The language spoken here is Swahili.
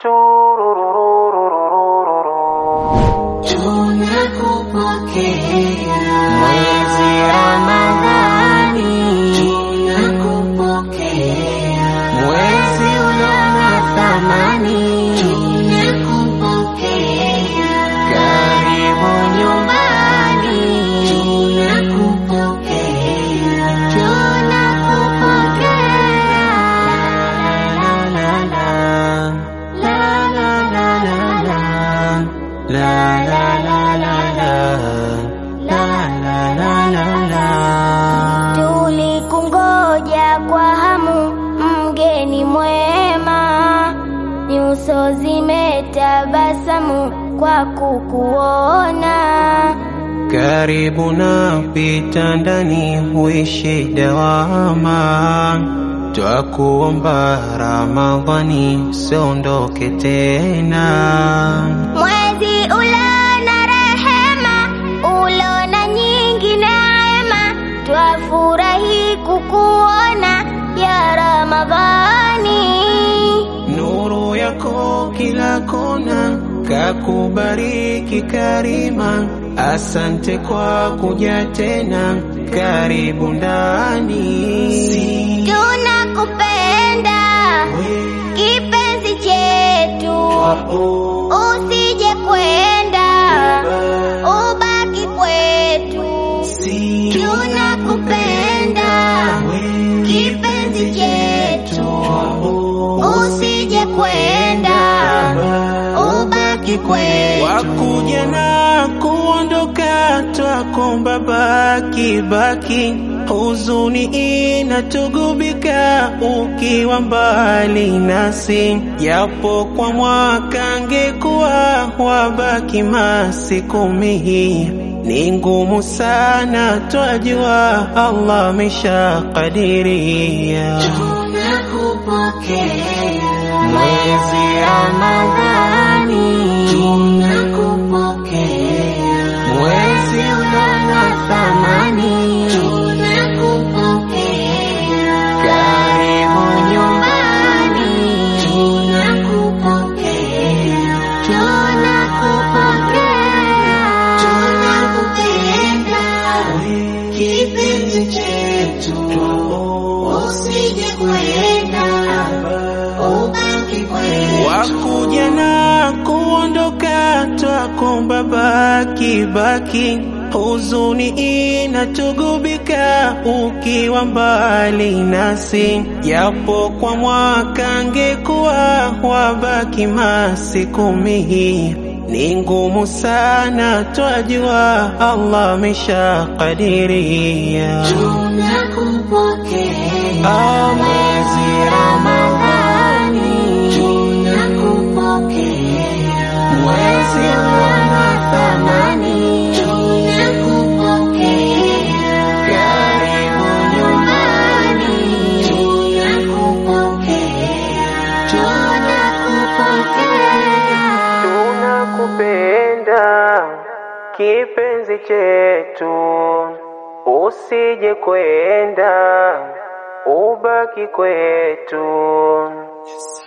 Tunakupokea mwezi Ramadhani, tunakupokea mwezi ulona thamani, tunakupokea karibu nyumbani, tunakupokea tunakupokea la la la la la la la la la la la la la la la la la la Tulikungoja kwa hamu, mgeni mwema, nyuso zimetabasamu kwa kukuona. karibu na pita ndani huishi dawama twakuomba Ramadhani usiondoke tena Mwezi ulona rehema, ulona nyingi neema, twafurahi kukuona ya Ramadhani. nuru yako kila kona kakubariki karima asante kwa kuja tena karibu ndani Tunakupenda kipenzi chetu, usije kwenda, ubaki kwetu. Tunakupenda kipenzi chetu, usije kwenda, ubaki kwetu. wakuja na kuondoka twakomba baki baki huzuni inatugubika ukiwa mbali nasi japo kwa mwaka ngekuwa wabaki masiku mihi ni ngumu sana twajua Allah ameshakadiria Tunakupokea mwezi Ramadhani tunakupokea mwezi ulona thamani tunakupokea karibu nyumbani tunakupokea tunakupokea tunakupenda kipenzi chetu usije kwenda ubaki kwetu wakuja na kuondoka twakomba baki baki huzuni inatugubika ukiwa mbali nasi japo kwa mwaka ngekuwa wabaki masiku mihi ni ngumu sana twajua Allah ameshakadiria tunakupokea mwezi Ramadhani tunakupokea mwezi ulona thamani tunakupokea karibu nyumbani tunakupokea tunakupokea tunakupenda kipenzi chetu usije kwenda ubaki kwetu